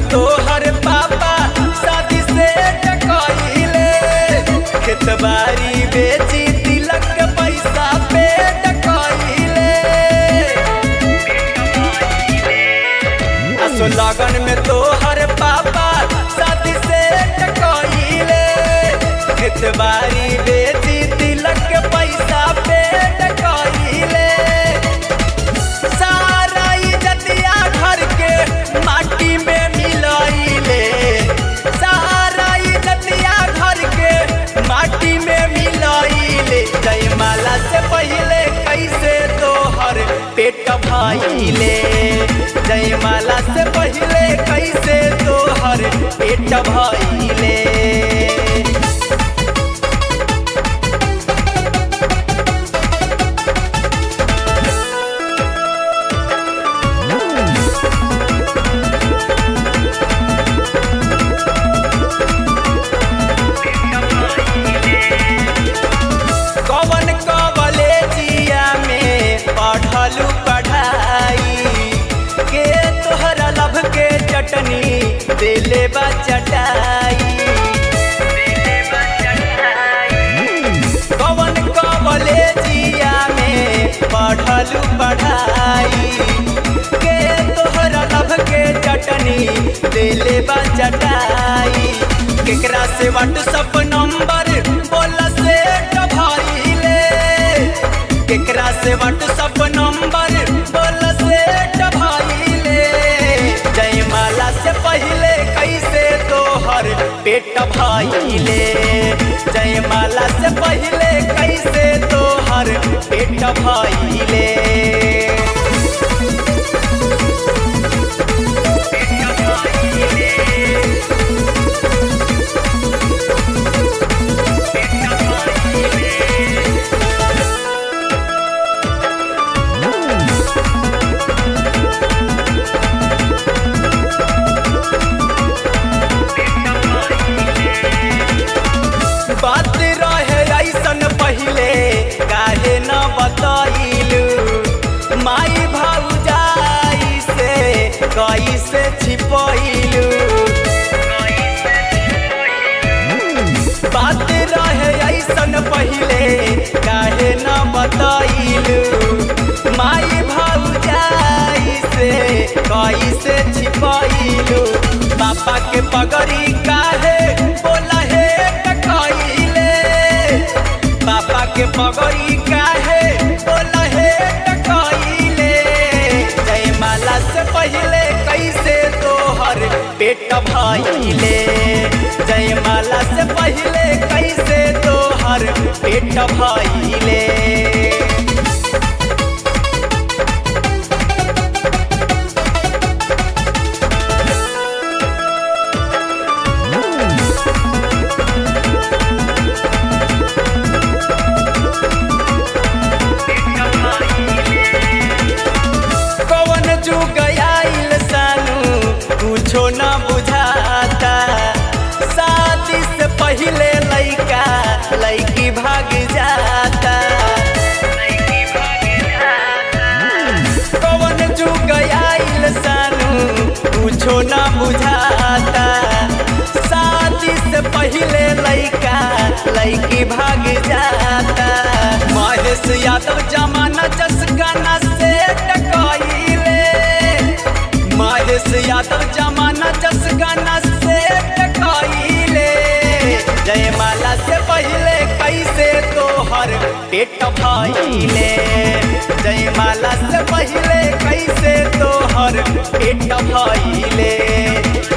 तोहर पापा शादी से टकइले खेत बाड़ी बेची तिलक के पैसा पे टकइले असो लगन में तोहर पापा शादी से टकइले खेत बाड़ी बेची तिलक के पैसा पे टकइले सारा इज्जतिया घर के माटी में मिलइले सारा इज्जतिया घर के माटी में मिलइले जयमाला से पहले कैसे तोहर पेट भइले जयमाला से पहले कैसे तोहर पेट भइले कवन कॉलेजिया में पढ़लू पढ़ाई के तोहरा लभ के चटनी देले बा चटाई कवन कॉलेजिया में पढ़लू पढ़ाई के तोहरा लभ के चटनी देले बा चटाई केकरा से व्हाट्सअप नंबर बोला से भइले केकरा से व्हाट्सअप नंबर बोला से भइले जयमाला से पहले कैसे तोहर पेट भइले जयमाला से पहले कैसे तोहर पेट भइले बात रहे ऐसन पहले काहे न बतैलू माई भौजाई से कैसे छिपैलू बात रहे ऐसन पहले काहे न बतैलू माई भौजाई से कैसे छिपैलू पापा के पगड़ी काहे बोला हे टकैले पापा के पगड़ी काहे बोला हे टकैले जयमाला से पहले कैसे तोहर पेट भइले जयमाला से पहले कैसे तोहर पेट भइले कवन जुग आइल सानू कुछो न बुझाता शादी से पहले लइका लइकी भाग जाता कवन जुग आइल सानू कुछो न बुझाता शादी से पहले लइका लइकी भाग जाता महेश यादव जमाना जस गाना से टकइले महेश यादव जमाना जस गाना से टकइले जयमाला से पहले कैसे तोहर पेट भइले जयमाला से पहले कैसे तोहर पेट भइले